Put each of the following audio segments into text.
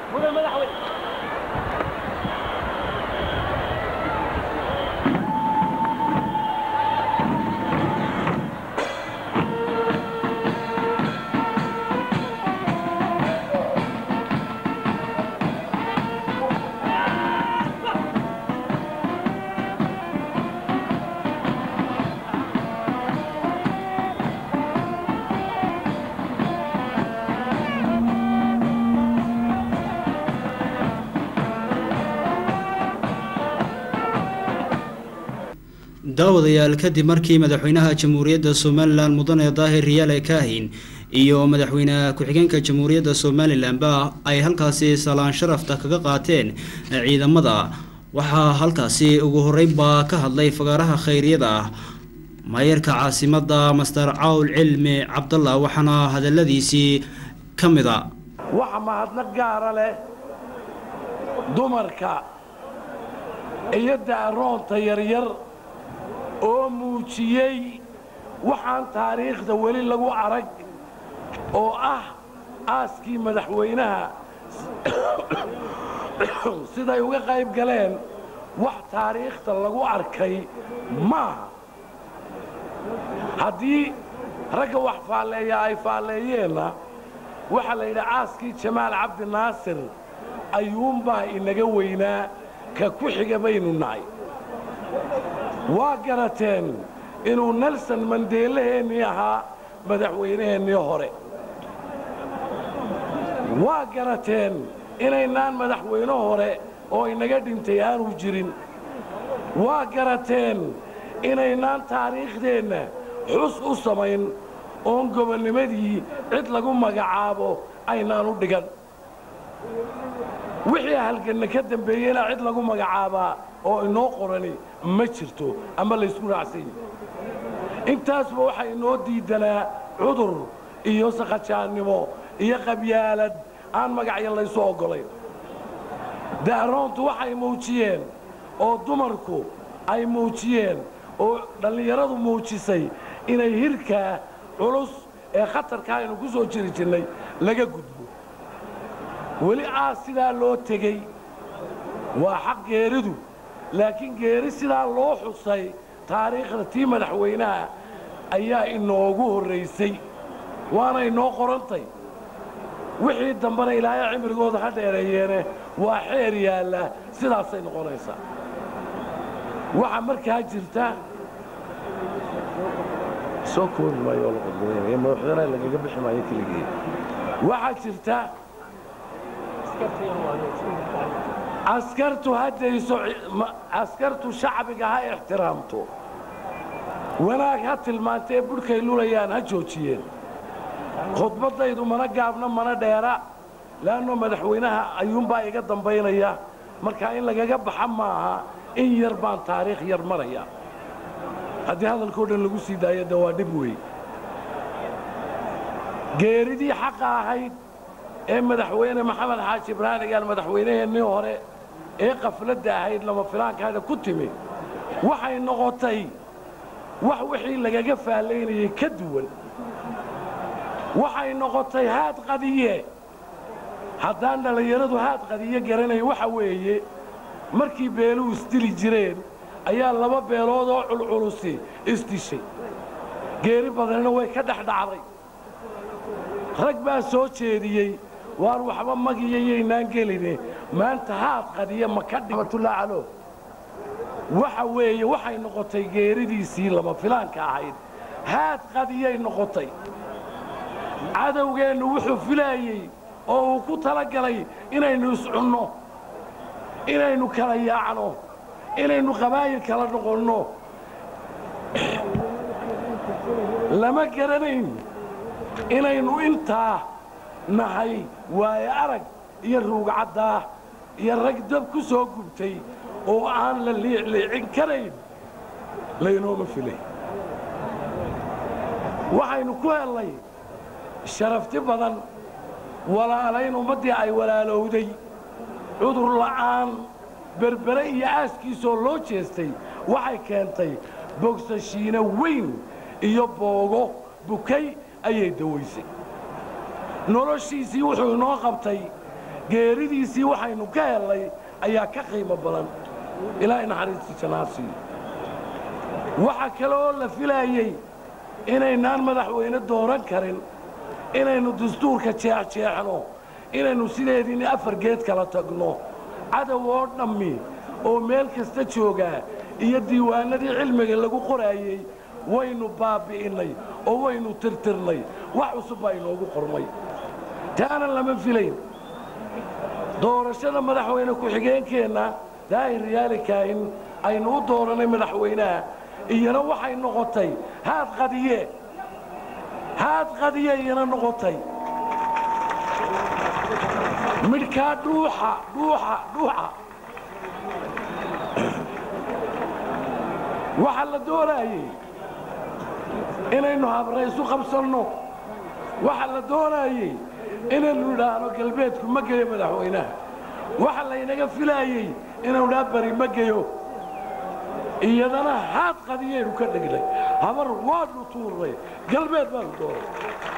daawadayaal kadib markii madaxweynaha jamhuuriyadda somalilan mudane daahir riyaale kaahin iyo madaxweyne ku-xigeenka jamhuuriyadda somalilanba ay halkaasi salaan sharafta kaga qaateen ciidamada waxaa halkaasi ugu horeynba ka hadlay fagaaraha khayriyada ah maayarka caasimada master cawl cilmi cabdalla waxaana hadaladiisii ka mid a waxa mahadnaq gaara leh dumarka iyo daaroonta yaryar oo muujiyey waxaan taariikhda weli lagu arag oo ah aaskii madaxweynaha siday uga qayb galeen wax taariikhda lagu arkay maaha haddii ragga wax faalleeya ay faalleeyeenna waxaa la yidhi aaskii jamaal cabdi naasir ayuunbaa inaga weynaa ka ku xiga baynu nahay waa garateen inuu nelson mandeelaheennii ahaa madaxweynaheennii hore waa garateen inaynaan madaxweyne hore oo inaga dhintay aanu jirin waa garateen inaynaan taariikhdeenna xus u samayn oon gobolnimadii cid lagu magacaabo aynaan u dhigan wixii halganna ka dambeeyeyna cid lagu magacaabaa oo inoo qorani ma jirto ama laysku raacsanyi intaasba waxaa inoo diidanaa cudur iyo sakhajaannimo iyo qabyaalad aan magacya laysu oggolayn daaroontu waxay muujiyeen oo dumarku ay muujiyeen oo dhallinyaradu muujisay inay hirkaa culus ee khatarkaa aynu ku soo jiri jirnay laga gudbo weli aas sidaa loo tegey waa xaq geeridu laakiin geeri sidaa loo xusay taariikhda tii madaxweynaha ayaa inoogu horraysay waana inoo qorantay wixii dambena ilaahay cimrigooda ha dheereeyeene waa xeer yaalla sidaasay noqonaysaa waxaa markaa jirta soo koobi maayo la qodbadaynaya madaxweynaha lagaga bixi maayo keligii waxaa jirta askartu haddayso askartu shacbiga ha ixtiraamto wanaag ha tilmaantee budhkay lulayaan ha joojiyeen khudbaddaydu mana gaabna mana dheera le'anno madaxweynaha ayuunbaa iga dambaynaya markaa in lagaga baxa maaha in yar baan taariikh yar maraya haddii hadalkao dhan lagu sii daayo de waa dhib wey geeridii xaqa ahayd ee madaxweyne maxamed xaaji ibraahim igaal madaxweynaheennii hore ee qafladda ahayd lama filaankaada ku timi waxay noqotay wax wixii lagaga faallaynayay ka duwan waxay noqotay haad qadiye haddaan dhallinyaradu haad qadiye garanayn waxa weeye markii beeluhu isdili jireen ayaa laba beelood oo culculusi isdishay geeri badanina way ka dhex dhacday rag baa soo jeediyey waan waxba magiyayaynaan geline maanta haad qadiya ma ka dhimatullah calo waxa weeye waxay noqotay geeridiisii lama filaanka ahayd haad qadiyay noqotay cadowgeennu wuxuu filaayey oo uu ku talagalay inaynu iscunno inaynu kala yaacno inaynu qabaayil kala noqonno lama garanayn inaynu intaa nahay waayo arag iyo ruugcaddaa iyo rag dab ku soo gubtay oo aan la liicliicin karayn laynooma filay waxaynu ku hellay sharafti badan walaalayn ummaddii ay walaalowday cudur la'aan berbere iyo aaskiisoo loo jeestay waxay keentay bogsashiino weyn iyo boogo bukay ayay dawaysay noloshiisii wuxuu inoo qabtay geeridiisii waxaynu ka hellay ayaa ka qiimo badan ilaahay naxariistii jannaa siiyo waxa kale oo la filaayey inaynaan madaxweyne dooran karin inaynu dastuurka jeexjeexno inaynu sideediini afar geed kala tagno cadow oo dhammi oo meel kasta joogaa iyo diiwaanadii cilmiga lagu qoraayey waynu baabbi'innay oo waynu tirtirnay wax cusub baa inoogu qormay taana lama filayn doorashada madaxweyne ku-xigeenkeenna daahir riyaali kaahin aynu u doorannay madaxweynaha iyana waxay noqotay haad qadiye haad qadiye iyana noqotay midhkaa dhuuxa dhuuxa dhuuxa waxaa la doonaayey inaynu habraysu qabsanno waxaa la doonaayey inaynu idhaahno galbeedku ma geyo madaxweynaha waxa laynaga filaayey inaynu idhaa bari ma geyo iyadana haad qadiyaynu ka dhignay habar waadnu tuurnay galbeed baanu doonay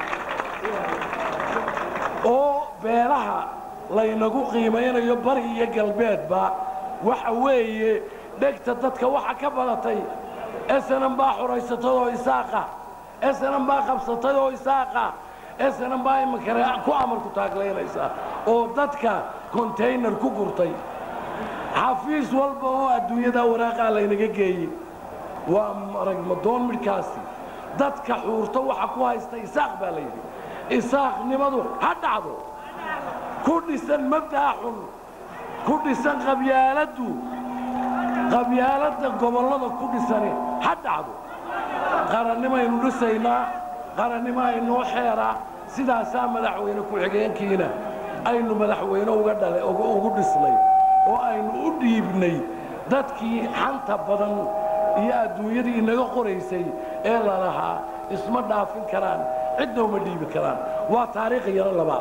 oo beelaha laynagu qiimaynayo bari iyo galbeedba waxa weeye dhegta dadka waxa ka badatay esanan baa xoraysatay oo isaaqa esanan baa qabsatay oo isaaqa esanan baa iminkane ku amarku taaglaynaysaa oo dadka kontaynar ku gurtay xafiis walba oo adduunyada waraaqaa laynaga geeyey waa maragmadoon midhkaasi dadka xuurta waxa ku haysta isaaq baa la yidhi isaaqnimadu ha dhacdo ku dhisan mabda'a xun ku dhisan qabyaaladdu qabyaaladda gobollada ku dhisani ha dhacdo qarannimaynu dhisaynaa qarannimo aynoo xeeraa sidaasaa madaxweyne ku-xigeenkiina aynu madaxweyne uga dhale ugu dhisnay oo aynu u dhiibnay dadkii xanta badan iyo adduunyadii inaga qoraysay ee lalahaa isma dhaafin karaan cidna uma dhiibi karaan waa taariikh yaro labaad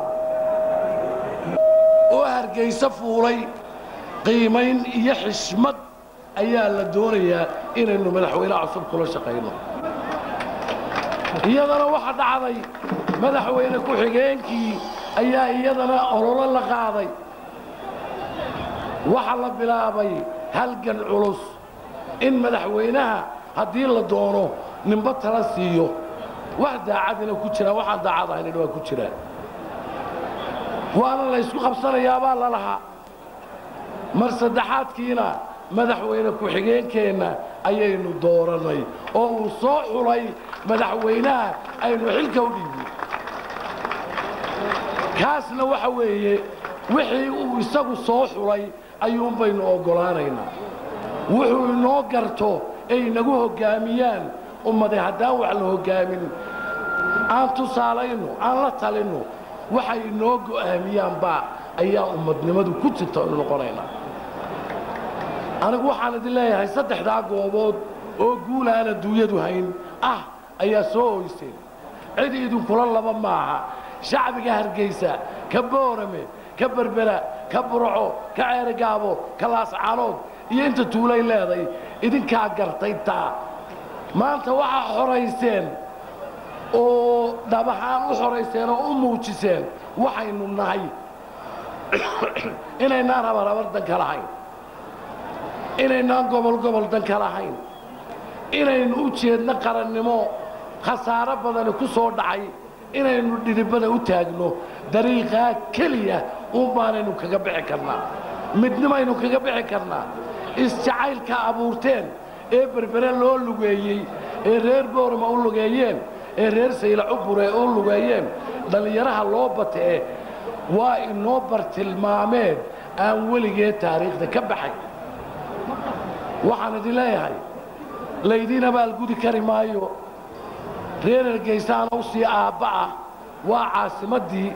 oo hargayso fuulay qiimayn iyo xishmad ayaa la doonayaa inaynu madaxweyne cusub kula shaqayno iyadana waxa dhacday madaxweyne ku-xigeenkii ayaa iyadana ololo la qaaday waxa la bilaabay halgan culus in madaxweynaha haddii la doono ninba tala siiyo wax daacadina ku jiraan waxaan daacad ahayn waa ku jiraan waana laysku qabsanayaabaa la lahaa mar saddexaadkiina madaxweyne ku-xigeenkeenna ayaynu doorannay oo uu soo xulay madaxweynaha aynu xilka u dhiibnay kaasna waxa weeye wixii uu isagu soo xulay ayuunbaynu oggolaanaynaa wuxuu inoo garto ay inagu hoggaamiyaan ummade haddaan wax la hoggaamin aan tusaalayno aan la talinno waxay inoo go'aamiyaanbaa ayaa ummadnimadu ku jirta inu noqonaynaa anigu waxaan idin leeyahay saddexdaa goobood oo guul aan adduunyadu hayn ah ayaa soo hoyseen cid idinkula laba maaha shacbiga hargaysa ka boorame ka berbera ka burco ka ceerigaabo ka laascaanood iyo inta tuulay leeday idinkaa gartay taa maanta waxaa xorayseen oo dhab ahaan u xorayseen oo u muujiseen waxaynu nahay inaynaan rabarhabar danka lahayn inaynaan gobol gobol danka lahayn inaynu u jeedno qarannimo khasaaro badani ku soo dhacay inaynu dhidibada u taagno dariiqaa keliya uun baanaynu kaga bixi karnaa midnimaynu kaga bixi karnaa isjacaylka abuurteen ee berbere loo lugeeyey ee reer boorama u lugeeyeen ee reer saylacubure u lugeeyeen dhallinyaraha loo batee waa inoo bartilmaameed aan weligee taariikhda ka baxay waxaan idin leeyahay laydiin abaalgudi kari maayo reer ergaysaana u sii aabba ah waa caasimaddii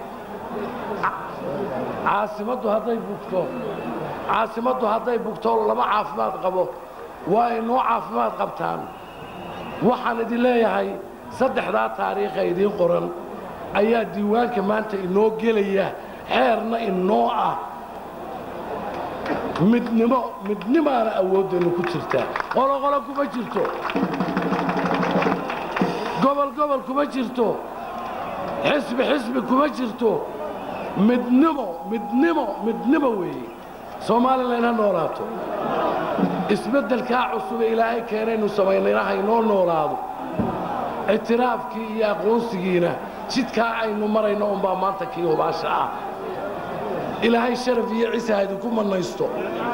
caasimaddu hadday bugto caasimaddu hadday bugto lama caafimaad qabo waa inoo caafimaad qabtaan waxaan idin leeyahay saddexdaa taariikha idiin qoran ayaa diiwaanka maanta inoo gelaya xeerna inoo ah midnimo midnimaana awooddeennu ku jirtaa qoloqolo kuma jirto gobol gobol kuma jirto xisbi xisbi kuma jirto midnimo midnimo midnimo weeye somalilan ha noolaato isbeddelkaa cusube ilaahay keenaynu samaynayna haynoo noolaado ictiraafkii iyo aqoonsigiina jidkaa aynu marayno unbaa maanta kii hubaasha ah ilaahay sharaf iyo cisa ha idinku mannaysto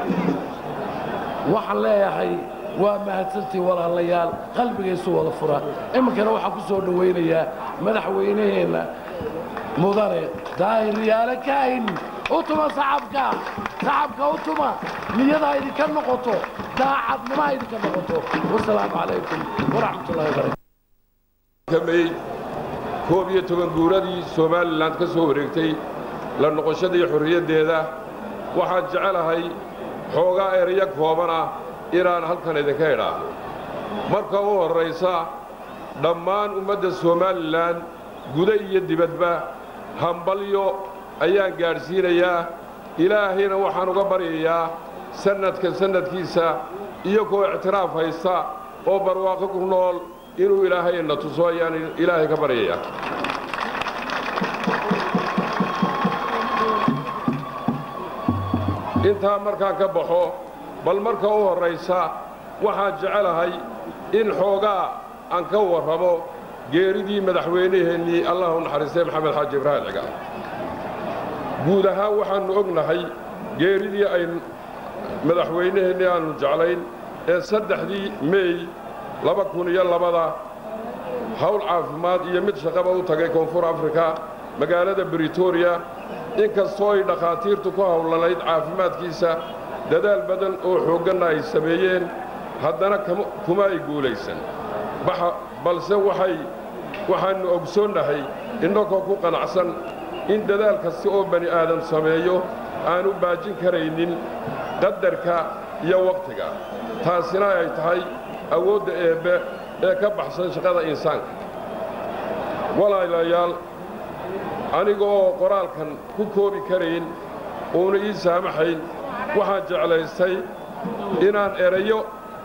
waxaan leeyahay waa mahadsantii walaalayaal qalbigaysu wada fura iminkana waxaan ku soo dhowaynayaa madaxweynaheenna mudane daahiryaale kaahin u tuma saxabka saxabka u tuma niyada idinka noqoto daacadnimo ha idinka noqoto wasalaamu calaykum waraxmatullahi wabarakatu may koob iyo toban guuradii somalilan ka soo wareegtay la noqoshadii xorriyaddeeda waxaan jecelahay xoogaa erayo kooban ah inaan halkan idinka idhaahdo marka u horraysa dhammaan ummadda somalilan guda iyo dibadba hambalyo ayaan gaadhsiinayaa ilaahayna waxaan uga baryayaa sannadka sannadkiisa iyagoo ictiraaf haysta oo barwaaqo ku nool inuu ilaahayna tuso ayaan ilaahay ka baryayaa intaa markaan ka baxo bal marka u horraysa waxaan jecelahay in xoogaa aan ka warramo geeridii madaxweynaheennii allah u naxariistay maxamed xaaji ibraahim cigaal guud ahaan waxaannu ognahay geeridii ay madaxweynaheennii aannu jeclayn ee saddexdii meey laba kun iyo labada hawl caafimaad iyo mid shaqaba u tagay koonfur afrika magaalada britoria inkastoo ay dhakhaatiirtu ku howlanayd caafimaadkiisa dadaal badan oo xoogganna ay sameeyeen haddana kuma ay guulaysan balse waxay waxaannu ogsoonnahay innagoo ku qanacsan in dadaal kasta oo bani aadam sameeyo aanu baajin karaynin qadarka iyo wakhtiga taasina ay tahay awoodda eebbe ee ka baxsan shaqada insaanka walaalayaal aniga oo qoraalkan ku koobi karayn uuna ii saamaxayn waxaan jeclaystay inaan erayo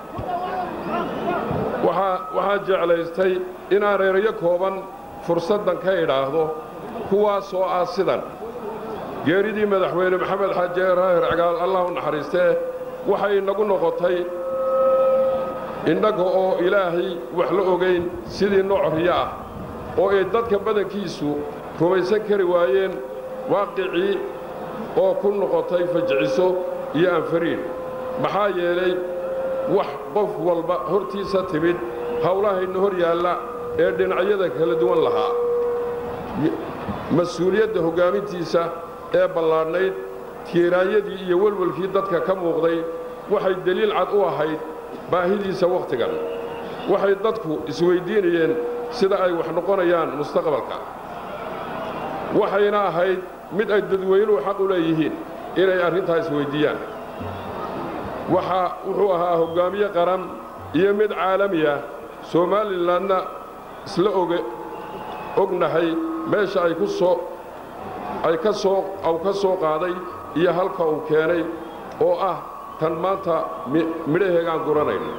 waxaan jeclaystay inaan erayo kooban fursaddan ka idhaahdo kuwaasoo ah sidan geeridii madaxweyne maxamed xaaji raahir cagaal allah u naxariistee waxay inagu noqotay innaga oo ilaahay wax la ogayn sidii nooc riyo ah oo ay dadka badankiisu rumaysan kari waayeen waaqicii oo ku noqotay fajiciso iyo anfariin maxaa yeelay wax qof walba hortiisa timid howlahayna hor yaalla ee dhinacyada kala duwan lahaa mas-uuliyadda hoggaamintiisa ee ballaadhnayd tiiraanyadii iyo welwelkii dadka ka muuqday waxay deliil cad u ahayd baahidiisa wakhtigan waxay dadku isweyddiinayeen sida ay wax noqonayaan mustaqbalka waxayna ahayd mid ay dadweynuhu xaq u leeyihiin inay arrintaa isweyddiiyaan waxaa wuxuu ahaa hoggaamiye qaran iyo mid caalamiya somalilanna isla oge ognahay meesha ay ku soo ay ka soo aw ka soo qaaday iyo halka uu keenay oo ah tan maanta midhaheegaan guranayno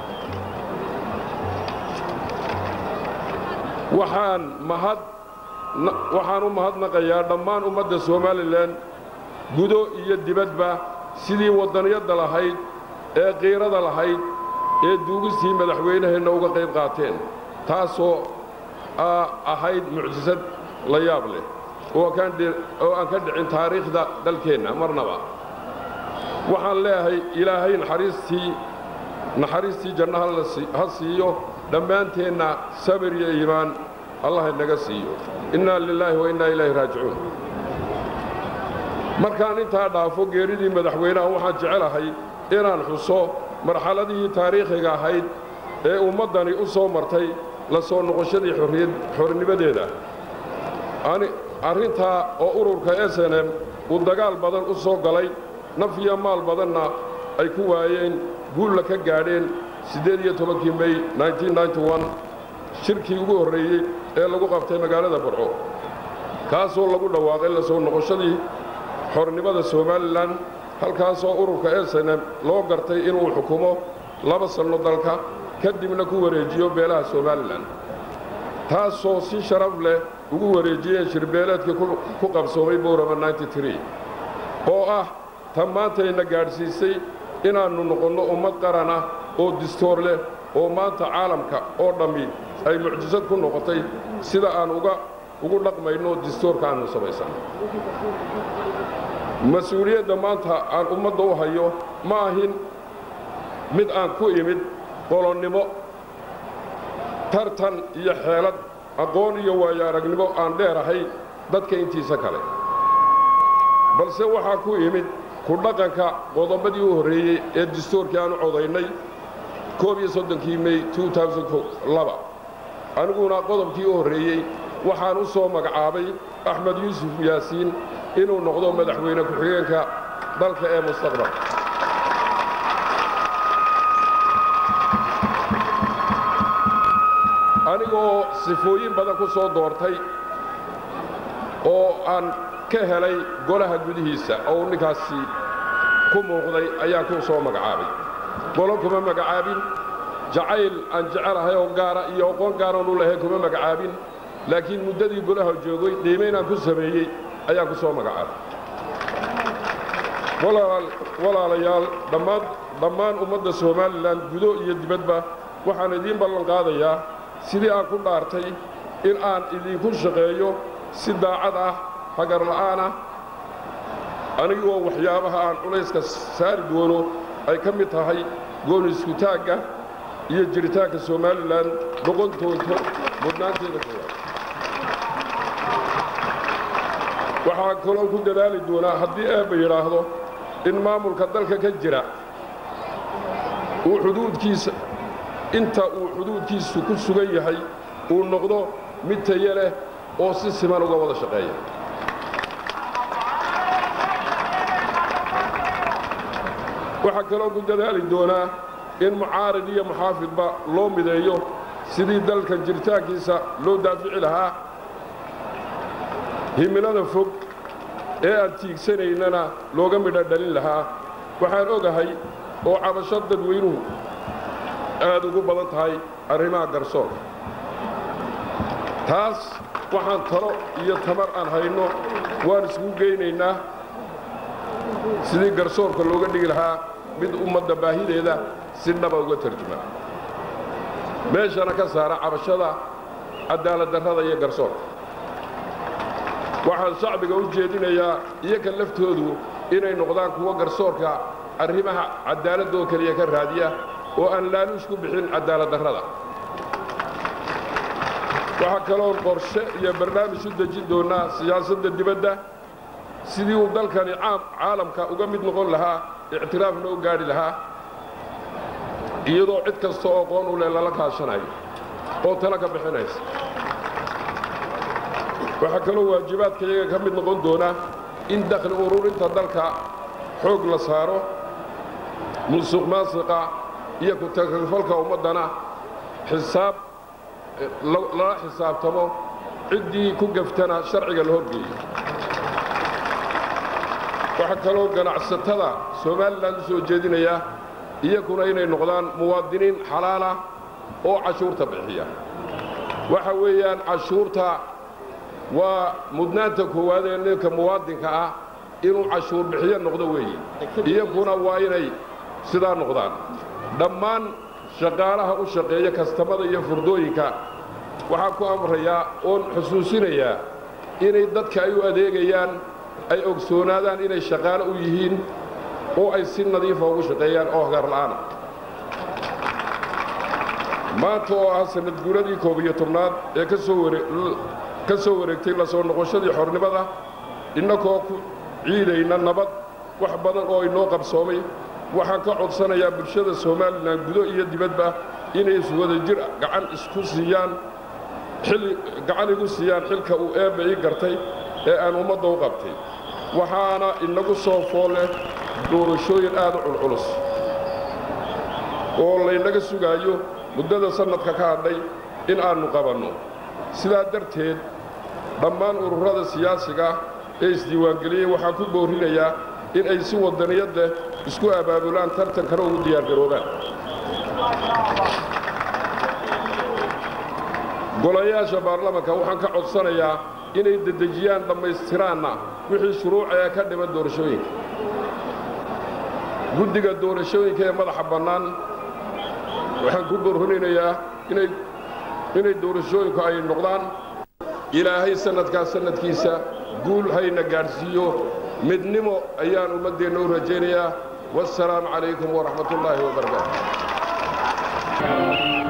waxaan mahad waxaan u mahadnaqayaa dhammaan ummadda somalilan gudo iyo dibadba sidii waddaniyadda lahayd ee qiirada lahayd ee duugistii madaxweynaheenna uga qayb qaateen taasoo ahayd mucjisad la yaab leh oo aan ka dhicin taariikhda dalkeenna marnaba waxaan leeyahay ilaahay naxariistii naxariistii jannaha ha siiyo dhammaanteenna sabir iyo iimaan allah inaga siiyo innaa lilaahi wa innaa ilaahi raajicuun markaan intaa dhaafo geeridii madaxweynaha waxaan jecelahay inaan xuso marxaladihii taariikhiga ahayd ee ummaddani u soo martay la soo noqoshadii xornimadeeda arrintaa oo ururka s n m uu dagaal badan u soo galay naf iyo maal badanna ay ku waayeen guulla ka gaadheen siddeed iyo tobankii mey shirkii ugu horreeyey ee lagu qabtay magaalada burco kaasoo lagu dhawaaqay la soo noqoshadii xornimada somalilan halkaasoo ururka s n m loo gartay inuu xukumo laba sanno dalka kadibna ku wareejiyo beelaha somalilan taasoo si sharaf leh ugu wareejiyeen shirbeeleedkii ku qabsoomay boorama oo ah tan maantayna gaadhsiisay inaannu noqonno ummad qaran ah oo distoor leh oo maanta caalamka oo dhammi ay mucjisad ku noqotay sida aan uga ugu dhaqmayno distoorka aannu samaysanno mas-uuliyadda maanta aan ummadda u hayo ma ahin mid aan ku imid qolonnimo tartan iyo xeelad aqoon iyo waayo aragnimo aan dheerahay dadka intiisa kale balse waxaa ku imid ku dhaqanka qodobadii u horreeyey ee distoorkii aanu codaynay koob iyo soddonkii mey aniguna qodobkii u horreeyey waxaan u soo magacaabay axmed yuusuf yaasiin inuu noqdo madaxweyne ku-xigeenka dalka ee mustaqbal anigoo sifooyin badan ku soo doortay oo aan ka helay golaha gudihiisa oo ninkaasi ku muuqday ayaan ku soo magacaabay golo kuma magacaabin jacayl aan jecelahay oo gaara iyo aqoon gaaraan u lahayn kuma magacaabin laakiin muddadii golaha joogay qiimaynaan ku sameeyey ayaan ku soo magacaabay walaalayaal dhammaan dhammaan ummadda somalilan gudo iyo dibadba waxaan idiin ballan qaadayaa sidii aan ku dhaartay in aan idinku shaqeeyo si daacad ah hagar la'aan ah anigoo waxyaabaha aan culayska saari doono ay ka mid tahay gooni iskutaagga iyo jiritaanka somalilan noqontoonto mudnaanteeda koowaad waxaan kaloo ku dadaali doonaa haddii eebba yidhaahdo in maamulka dalka ka jira uu xuduudkiisa inta uu xuduudkiisu ku sugan yahay uu noqdo mid taye leh oo si siman uga wada shaqeeya waxaa kaloo ku dadaali doonaa in mucaarid iyo muxaafidba loo mideeyo sidii dalkan jiritaankiisa loo daafici lahaa himilada fog ee aan tiigsanaynana looga midho dhalin lahaa waxaan ogahay oo cabasho dadweynuhu aad ugu badan tahay arrimaha garsoorka taas waxaan talo iyo tamar aan hayno waan iskugu geynaynaa sidii garsoorka looga dhigi lahaa mid ummadda baahideeda si dhaba uga tarjuma meeshana ka saara cabashada cadaaladdarrada iyo garsoorka waxaan shacbiga u jeedinayaa iyoka laftoodu inay noqdaan kuwo garsoorka arrimaha cadaaladoo keliya ka raadiya oo aan laaluush ku bixin cadaaladdarrada waxaa kaloon qorshe iyo barnaamij u dejin doonnaa siyaasadda dibadda sidii uu dalkani caalamka uga mid noqon lahaa ictiraafna u gaadhi lahaa iyadoo cid kasta oo qoon u leh lala kaashanayo oo tala ka bixinaysa waxaa kaloo waajibaadka iyaga ka mid noqon doona in dakhli ururinta dalka xoog la saaro musuq maasiqa iyo ku-takalfalka ummaddana xisaab lala xisaabtamo ciddii ku gaftana sharciga la horgeeyo waxaa kaloo ganacsatada somalilan u soo jeedinaya iyakuna inay noqdaan muwaadiniin xalaalah oo cashuurta bixiya waxa weeyaan cashuurta waa mudnaanta koowaad ee ninka muwaadinka ah inuu cashuur bixiyo noqdo weeye iyakuna waa inay sidaa noqdaan dhammaan shaqaalaha u shaqeeya kastamada iyo furdooyinka waxaan ku amrayaa oon xusuusinayaa inay dadka ay u adeegayaan ay ogsoonaadaan inay shaqaalo u yihiin oo ay si nadiifa ugu shaqeeyaan oo hagarla'aana maanta oo ah sanad guuradii koob iyo tobnaad ee ka soo wareegtay la soo noqoshadii xornimada innakoo ku ciidayna nabad wax badan oo inoo qabsoomay waxaan ka codsanayaa bulshada somalilan gudo iyo dibadba inay iswada jir gacan isku siiyaan gacan igu siiyaan xilka uu eebba ii gartay ee aan ummadda u qabtay waxaana inagu soo fool leh doorashooyin aad u culculus oo laynaga sugaayo muddada sannadka ka hadhay in aannu qabanno sidaa darteed dhammaan ururada siyaasiga ee isdiiwaangeliyey waxaan ku boorrinayaa in ay si waddaniyad leh isku abaabulaan tartankana ugu diyaargaroobaan golayaasha baarlamanka waxaan ka codsanayaa inay dedejiyaan dhammaystiraanna wixii shuruucaya ka dhiman doorashooyinka guddiga doorashooyinka ee madaxa bannaan waxaan ku borhorinayaa inay doorashooyinku ay noqdaan ilaahay sannadkaas sannadkiisa guul hayna gaadhsiiyo midnimo ayaan ummaddeenna u rajaynayaa wassalaamu calaykum waraxmat ullaahi wabarakaatu